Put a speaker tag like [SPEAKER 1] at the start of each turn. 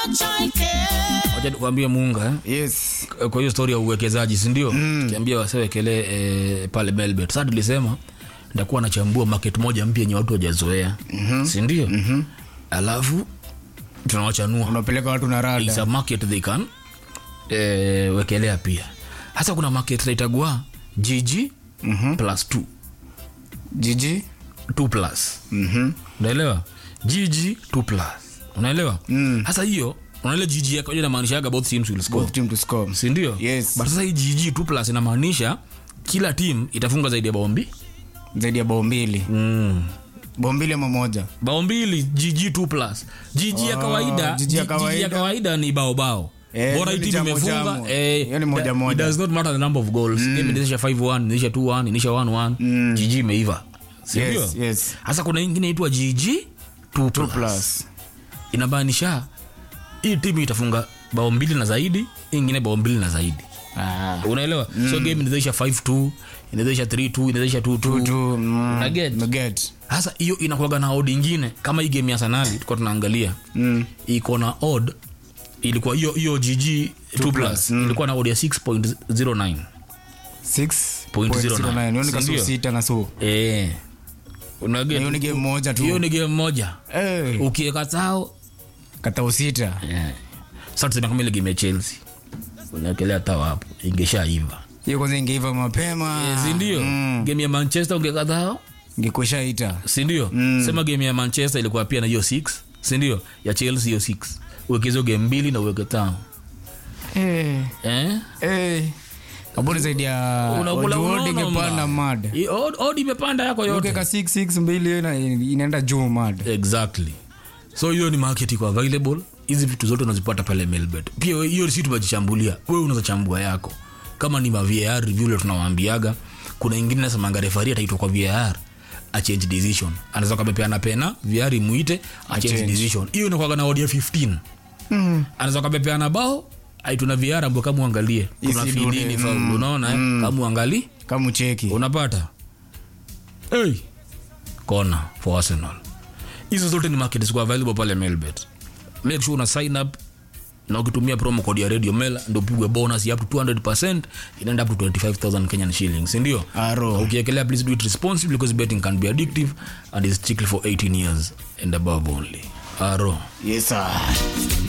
[SPEAKER 1] wacha tukwambie muunga eh?
[SPEAKER 2] yes
[SPEAKER 1] kwa hiyo story ya uwekezaji sindio mm. kiambia wasewekele eh, pale melbet saa tulisema ndakuwa nachambua market moja mpya yenye watu wajazoea mm-hmm. sindio mm-hmm. alafu tunawachanua
[SPEAKER 2] unapeleka watu na
[SPEAKER 1] It's
[SPEAKER 2] rada
[SPEAKER 1] a market they can eh, wekelea pia hasa kuna market naitagua gg mm-hmm. plus 2
[SPEAKER 2] jiji
[SPEAKER 1] 2 plus
[SPEAKER 2] Mhm.
[SPEAKER 1] unaelewa gg 2 plus unaelewa mm. hasa hiyo unaele gg yako inamaanishaga both teams will score
[SPEAKER 2] both team to score
[SPEAKER 1] sindio
[SPEAKER 2] Yes.
[SPEAKER 1] but sasa hii gg 2 plus inamaanisha kila team itafunga zaidi ya bao mbi
[SPEAKER 2] zaidi ya bao mbili
[SPEAKER 1] mm.
[SPEAKER 2] bao mbili ama moja
[SPEAKER 1] bao mbili gg 2 plus gg ya
[SPEAKER 2] Oh,
[SPEAKER 1] kawaida
[SPEAKER 2] GG ya
[SPEAKER 1] GG
[SPEAKER 2] kawaida.
[SPEAKER 1] ya kawaida ni bao bao
[SPEAKER 2] Eh,
[SPEAKER 1] bora hii
[SPEAKER 2] hiyo ni
[SPEAKER 1] timu
[SPEAKER 2] jamu
[SPEAKER 1] imefunga
[SPEAKER 2] jamu.
[SPEAKER 1] eh,
[SPEAKER 2] Hiyo ni moja
[SPEAKER 1] da-
[SPEAKER 2] moja.
[SPEAKER 1] it does not matter the number of goals game inaisha 5-1 inaisha 2-1 inaisha 1-1 gg imeiva sindio
[SPEAKER 2] yes yes
[SPEAKER 1] hasa kuna ingine inaitwa gg 2 plus,
[SPEAKER 2] plus
[SPEAKER 1] inamaanisha hii timu itafunga bao mbili na zaidi hii ingine bao mbili na zaidi
[SPEAKER 2] ah
[SPEAKER 1] unaelewa so game inawezaisha 5-2 inawezaisha 3-2 inawezaisha 2-2
[SPEAKER 2] tu mm,
[SPEAKER 1] Unaget?
[SPEAKER 2] unaget.
[SPEAKER 1] hasa hiyo inakuaga na odd ingine kama hii game ya sanali tulikuwa tunaangalia
[SPEAKER 2] Mm.
[SPEAKER 1] iko na odd ilikuwa hiyo hiyo gg 2 plus ilikuwa na odd ya 6.09
[SPEAKER 2] 6.09. Hiyo ni kasu
[SPEAKER 1] Sindio?
[SPEAKER 2] sita na so
[SPEAKER 1] eh
[SPEAKER 2] Na
[SPEAKER 1] unaget
[SPEAKER 2] hiyo ni game moja tu
[SPEAKER 1] hiyo ni game moja
[SPEAKER 2] Eh,
[SPEAKER 1] ukiweka sao
[SPEAKER 2] katao sita
[SPEAKER 1] yeah. sasa tuseme kama ile game ya chelsea unaekelea tao hapo ingeshaiva
[SPEAKER 2] hiyo kwanza ingeiva mapema
[SPEAKER 1] Eh, sindio
[SPEAKER 2] Mm.
[SPEAKER 1] game ya manchester ungeka tao
[SPEAKER 2] ingekuisha ita
[SPEAKER 1] sindio mm. sema game ya manchester ilikuwa pia na hiyo 6 sindio ya chelsea hiyo 6 uwekezo game mbili na uweke tano
[SPEAKER 2] eh
[SPEAKER 1] eh?
[SPEAKER 2] eh kaburi zaidi ya
[SPEAKER 1] Unakula
[SPEAKER 2] Ojuodi
[SPEAKER 1] unono
[SPEAKER 2] ingepanda
[SPEAKER 1] mba.
[SPEAKER 2] mad
[SPEAKER 1] I- od- odd imepanda yako yote
[SPEAKER 2] ukeka 66 mbili hiyo ina- inaenda juu mad
[SPEAKER 1] exactly so hiyo ni market iko available hizi vitu zote unazipata pale melbet pia we- hiyo si tumejichambulia wewe unaweza chambua yako kama ni mavar review ile tunawaambiaga kuna ingine nasemanga refari ataitwa kwa var achange decision anaweza kamepeana pena var imuite achange
[SPEAKER 2] Achange.
[SPEAKER 1] decision hiyo inakwaga na odia 15
[SPEAKER 2] mm.
[SPEAKER 1] anaweza kamepeana bao aituna var ambao kama uangalie kuna
[SPEAKER 2] Isidude,
[SPEAKER 1] fidini
[SPEAKER 2] mm,
[SPEAKER 1] faulu unaona eh? kama uangalie
[SPEAKER 2] kama ucheki
[SPEAKER 1] unapata hey. kona for arsenal hizo zote ni market ziko available pale melbet make sure una sign up na ukitumia promo code ya radio mel ndo upigwe bonus ya up to 200 inaenda up to 25000 kenyan shillings ndio
[SPEAKER 2] Aro.
[SPEAKER 1] ukiekelea please do it responsibly because betting can be addictive and is strictly for 18 years and above only aro
[SPEAKER 2] yes sir